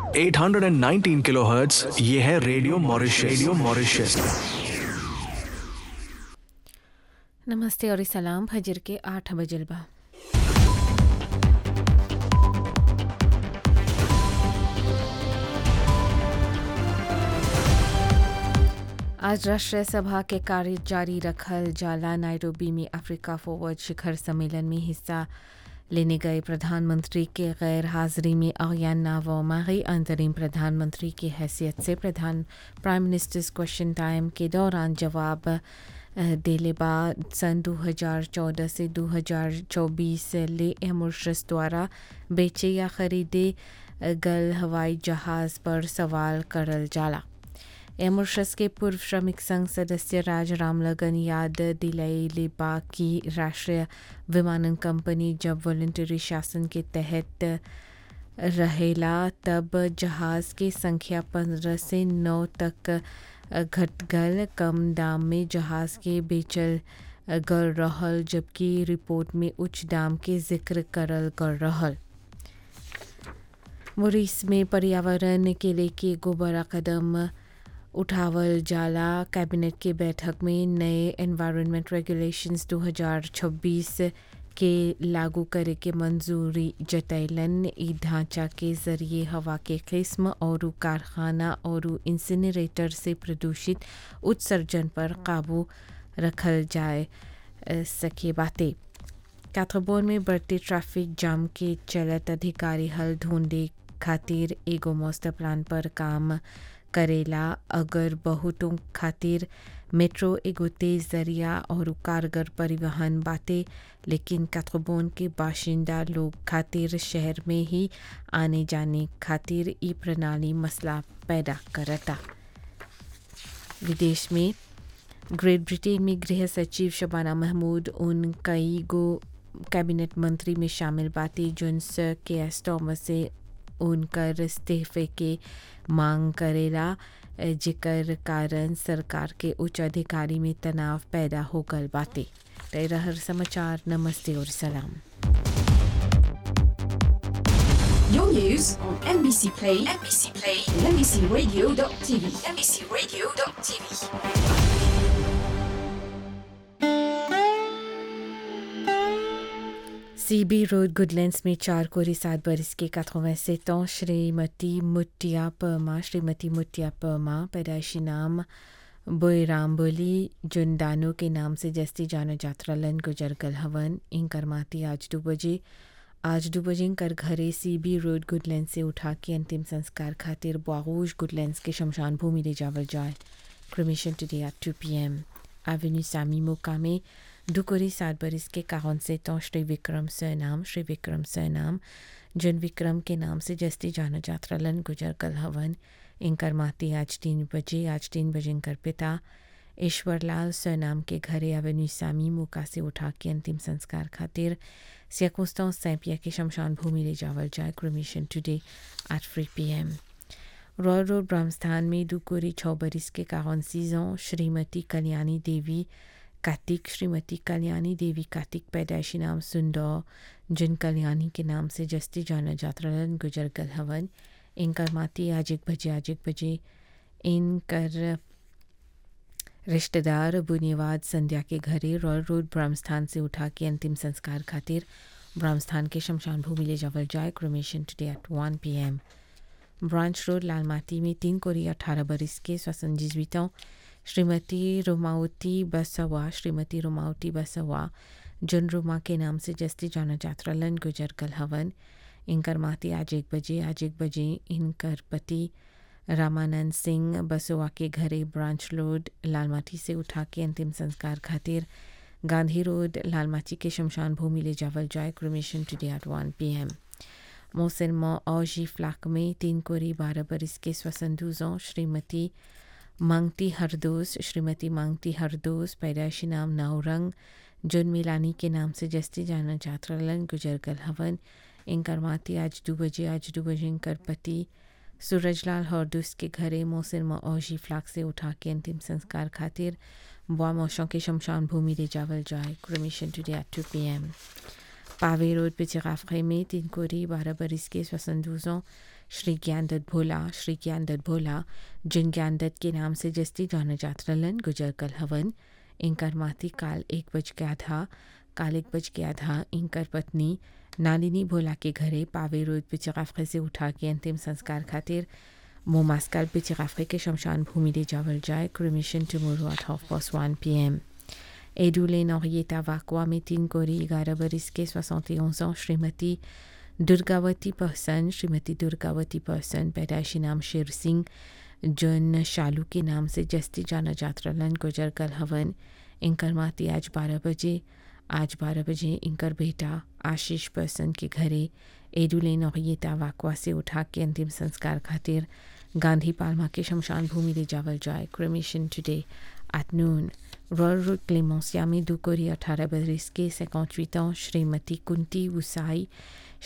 819 kilohertz ये है radio Mauritius radio Mauritius नमस्ते और सलाम फजर के आठ बजलबा आज राष्ट्रीय सभा के कार्य जारी रखल जाला नायरोबी में अफ्रीका फॉरवर्ड शिखर सम्मेलन में हिस्सा लेने गए प्रधानमंत्री के गैर हाजिरी में अरियाना वोमाही अंतरिम प्रधानमंत्री की हैसियत से प्रधान प्राइम मिनिस्टर्स क्वेश्चन टाइम के दौरान जवाब देले बाद सन 2014 से 2024 ले एमोशस द्वारा बेचे या खरीदे गल हवाई जहाज़ पर सवाल करल जाला एमोशस के पूर्व श्रमिक संघ सदस्य राज रामलगन याद दिलैले बा की राष्ट्रीय विमानन कंपनी जब वॉलंटरी शासन के तहत रहेला तब जहाज़ के संख्या पंद्रह से नौ तक घट गल कम दाम में जहाज़ के बेचल गल रहल जबकि रिपोर्ट में उच्च दाम के जिक्र करल गल रहल मोरिस में पर्यावरण के लेके एगो बड़ा कदम उठावल जाला कैबिनेट के बैठक में नए एनवायरनमेंट रेगुलेशंस 2026 के लागू करे के मंजूरी जतैलन ई ढांचा के जरिए हवा के किस्म और कारखाना और इंसिनरेटर से प्रदूषित उत्सर्जन पर काबू रखल जाए सके बातें काथरबोन में बढ़ते ट्रैफिक जाम के चलत अधिकारी हल ढूंढे खातिर एगो मास्टर प्लान पर काम करेला अगर बहुतों खातिर मेट्रो एगो तेज जरिया और कारगर परिवहन बाटे लेकिन काथरबोन के बाशिंदा लोग खातिर शहर में ही आने जाने खातिर ई प्रणाली मसला पैदा करता विदेश में ग्रेट ब्रिटेन में गृह सचिव शबाना महमूद उन कई गो कैबिनेट मंत्री में शामिल बातें जुन सर के एस थॉमस से उनकर इस्तीफे के मांग करेला जेकर कारण सरकार के उच्च अधिकारी में तनाव पैदा हो गल बातें तय रहर समाचार नमस्ते और सलाम Your news on NBC Play, NBC Play, and NBCRadio.tv, NBCRadio.tv. CB road Goodlands में चार कोरी सात बरस के कथों से तो श्रीमती मुटिया परमा श्रीमती मुटिया परमा पैदाइशी नाम बोईराम बोली जुनदानो के नाम से जस्ती जानो जात्रा लन गुजर गल हवन इंकर माती आज दो बजे आज दो बजे इंकर घरे सीबी रोड गुडलैंड से उठा के अंतिम संस्कार खातिर बागोश गुडलैंड्स के शमशान भूमि ले जावल जाए cremation today at two p m avenue सामी मोका में दुकोरी सात बरिस के काहन से तो श्री विक्रम सरनाम श्री विक्रम सरनाम जन विक्रम के नाम से जस्ती जाना जात्रा लन गुजर कल हवन इंकर माती आज तीन बजे आज तीन बजे इंकर पिता ईश्वरलाल सरनाम के घरे एवेन्यू सामी मोका से उठा के अंतिम संस्कार खातिर सियाकोस्ता सैंपिया के शमशान भूमि ले जावल जाए cremation today at three p m royal road Brahmsthan में दुकोरी छः बरिस के काहन सीजों श्रीमती कल्याणी देवी कार्तिक श्रीमती कल्याणी देवी कार्तिक पैदाइशी नाम सुंदर जिन कल्याणी के नाम से जस्ती जाना जात्रालन गुजर गल हवन इनकर माती आज एक बजे आज एक बजे इनकर रिश्तेदार बुनियाद संध्या के घरे रॉयल रोड ब्रह्मस्थान से उठा के अंतिम संस्कार खातिर ब्रह्मस्थान के शमशान भूमि ले जावल जाए cremation today at one p m branch road Lalmatie में तीन कोरी अठारह बरिस के स्वसंजीवितों श्रीमती रोमावती बसवा श्रीमती रोमावती बसवा जुन रोमा के नाम से जस्ती जाना जात्रा लन गुजर कल हवन इनकर माती आज एक बजे आज एक बजे इनकर पति रामानंद सिंह बसवा के घरे ब्रांच रोड लालमाटी से उठा के अंतिम संस्कार खातिर गांधी रोड लालमाटी के शमशान भूमि ले जावल जाए cremation today at one p m मोहसिन मौ औजी फ्लाक में तीन कोरी बारह बरिस के स्वसंधुजों श्रीमती मांगती हरदोस श्रीमती मांगती हरदोस पैदाइशी नाम नाउरंग जुन मिलानी के नाम से जस्ती जाना जात्रालन गुजर गल हवन इनकर माती आज दो बजे आज दो बजे इनकर पति सूरजलाल हरदोस के घरे मोहसिन मौजी फ्लाक से उठा के अंतिम संस्कार खातिर बुआ मौशों के शमशान भूमि ले जावल जाए cremation today at two p m पावे रोड पिचिराफे में तीन कोरी बारह बरिस के स्वसंदूजों श्री ज्ञानदत्त भोला श्री ज्ञानदत्त भोला जिन ज्ञानदत्त के नाम से जस्ती जाना जात रलन गुजर कल हवन इंकर माती काल एक बज गया था काल एक बज गया था इंकर पत्नी नालिनी भोला के घरे पावे रोड पिचिराफे से उठा के अंतिम संस्कार खातिर मोमास्काल पिचिराफे के शमशान भूमि ले जावल जाए cremation tomorrow at half past one p m एडुलेन Henrietta Vakwa में तीन कोरी ग्यारह बरिस के सोixante ans श्रीमती दुर्गावती पर्सन श्रीमती दुर्गावती पर्सन पैदाइशी नाम शेर सिंह जन शालू के नाम से जस्ती जाना जात्रलन गुजर कल हवन इंकर माती आज बारह बजे आज बारह बजे इंकर बेटा आशीष पर्सन के घरे एडुलेन Henrietta वाकवा से उठा के अंतिम संस्कार खातिर गांधी पालमा के शमशान भूमि ले जावल जाए cremation today at noon royal road क्लेमोसिया में दुकोरी अठारह बरस के 58 ans श्रीमती कुंती उसाई